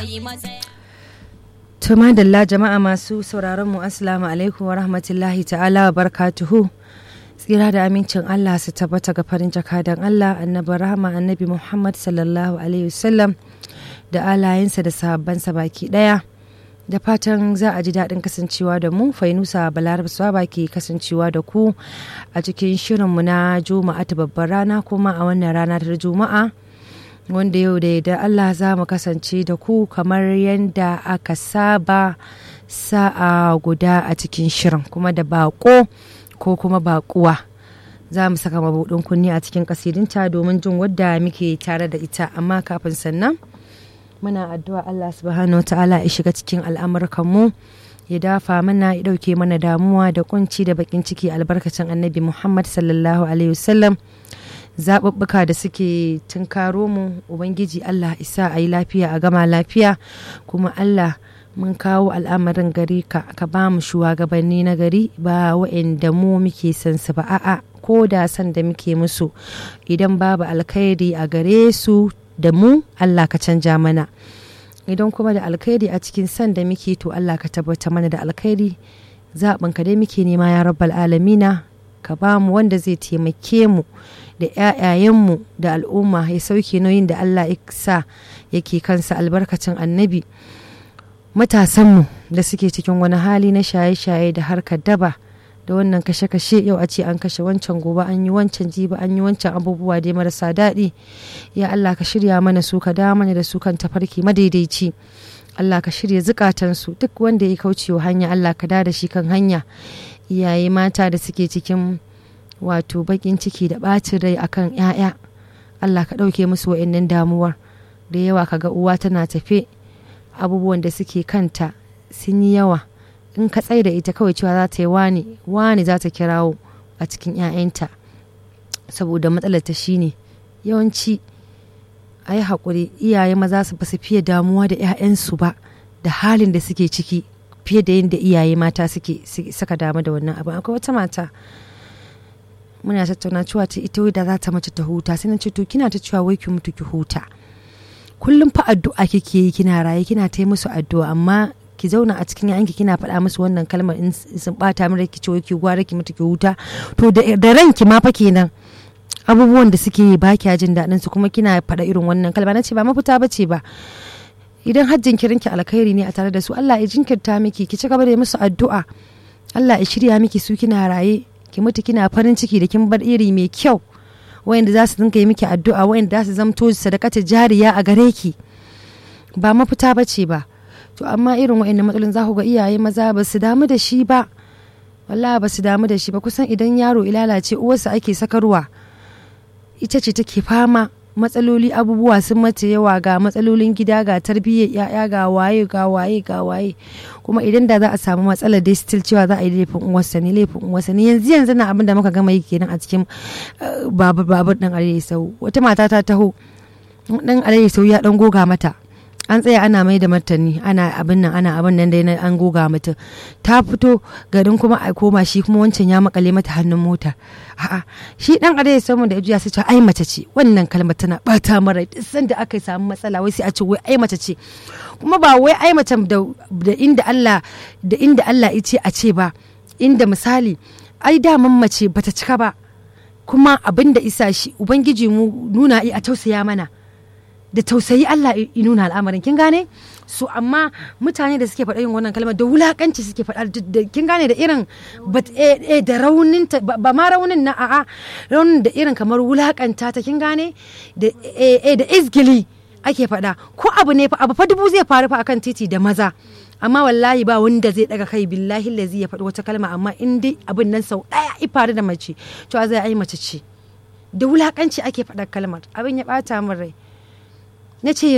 To madalla jama'a masu sauraron mu assalamu alaikum wa rahmatullahi ta'ala wa barakatuhu. Tsira da amincin Allah su tabbata ga farin jakadan Allah annabi rahama annabi Muhammad sallallahu alaihi wasallam da alayensa da sahabbansa baki daya. Da fatan za a ji daɗin kasancewa da mu Fainusa Balarabsuwa baki kasancewa da ku a cikin shirinmu na Juma'a ta babbar rana kuma a wannan rana ta Juma'a. wanda yau da yadda Allah za mu kasance da ku kamar yadda aka saba sa'a guda a cikin shirin kuma da bako ko kuma bakuwa za mu saka mabuɗin kunni a cikin kasidinta domin jin wadda muke tare da ita amma kafin sannan muna addu'a Allah subhanahu wa ta'ala ya shiga cikin al'amurkanmu ya dafa mana ya ɗauke mana damuwa da kunci da bakin ciki albarkacin annabi Muhammad sallallahu alaihi wasallam zaɓuɓɓuka da suke tunkaro mu ubangiji allah isa a yi lafiya a gama lafiya kuma allah mun kawo al'amarin gari ka ka ba mu shugabanni na gari ba wa'anda mu muke son su ba a'a ko da san da muke musu idan babu alkhairi a gare su da mu allah ka canja mana idan kuma da alkhairi a cikin san da muke to allah ka tabbata mana da alkhairi zaɓin ka dai muke nema ya rabbal alamina ka ba mu wanda zai taimake mu da 'ya'yayenmu da al'umma ya sauke nauyin da Allah ya sa yake kansa albarkacin annabi matasanmu da suke cikin wani hali na shaye-shaye da harkar daba da wannan kashe-kashe yau a ce an kashe wancan gobe an yi wancan jiba an yi wancan abubuwa dai marasa daɗi ya Allah ka shirya mana su ka da mana da su kan tafarki madaidaici Allah ka shirya zukatansu duk wanda ya kaucewa hanya Allah ka da shi kan hanya iyaye mata da suke cikin wato bakin ciki da ɓacin rai akan 'ya'ya Allah ka ɗauke musu wa'annan damuwar da yawa kaga uwa tana tafe abubuwan da suke kanta sun yi yawa in ka tsaye da ita kawai cewa za ta yi wani wani za ta kirawo a cikin 'ya'yanta saboda matsalar ta shine yawanci a yi haƙuri iyaye maza su ba su fiye damuwa da 'ya'yansu ba da halin da suke ciki fiye da yadda iyaye mata suke saka damu da wannan abin akwai wata mata muna tattauna cewa ta ita da za ta mace ta huta sai na ce to kina ta cewa wai ki mutu ki huta kullum fa addu'a kike yi kina raye kina ta musu addu'a amma ki zauna a cikin yanki kina faɗa musu wannan kalmar in sun bata min ki ce wai ki gwara ki mutu ki huta to da ranki ma fa kenan abubuwan da suke yi ba kya jin daɗin su kuma kina faɗa irin wannan kalma na ce ba mafita ba ce ba idan har jinkirinki alkhairi ne a tare da su Allah ya jinkirta miki ki ci gaba da musu addu'a Allah ya shirya miki su kina raye ki mutu kina farin ciki da kin bar iri mai kyau wayanda za su dinka yi miki addu'a wayanda za su zamto sadakata jariya a gare ki ba mafita ba ce ba to amma irin wayannan matsalolin za ku ga iyaye maza ba su damu da shi ba wallahi ba su damu da shi ba kusan idan yaro ilalace uwarsa ake sakarwa ita ce take fama matsaloli abubuwa sun mace yawa ga matsalolin gida ga tarbiyyar ya'ya ga waye ga waye ga waye kuma idan da za a samu matsalar dai still cewa za a yi laifin uwarsa ne laifin uwarsa ne yanzu yanzu na abin da muka gama yi kenan a cikin babur babur din alayhi sau wata mata ta taho dan alayhi sau ya dan goga mata an tsaya ana mai da martani ana abin nan ana abin nan dai an goga mata ta fito garin kuma a koma shi kuma wancan ya makale mata hannun mota a'a shi dan adai samu da ya sai ce ai mace ce wannan kalmar tana bata mara duk sanda aka samu matsala wai sai a ce wai ai mace ce kuma ba wai ai mace da inda Allah da inda Allah ya ce a ce ba inda misali ai daman mace bata cika ba kuma abin da isa shi ubangiji mu nuna a tausaya mana da tausayi Allah ya nuna al'amarin kin gane su amma mutane da suke faɗa yin wannan kalmar da wulakanci suke faɗa da kin gane da irin da raunin ba ma raunin na a'a raunin da irin kamar wulakanta ta kin gane da da izgili ake faɗa ko abu ne abu fa dubu zai faru fa akan titi da maza amma wallahi ba wanda zai daga kai billahi lazi ya faɗi wata kalma amma in dai abin nan sau ɗaya i faru da mace to zai ai mace ce da wulakanci ake faɗa kalmar abin ya ɓata min rai na ce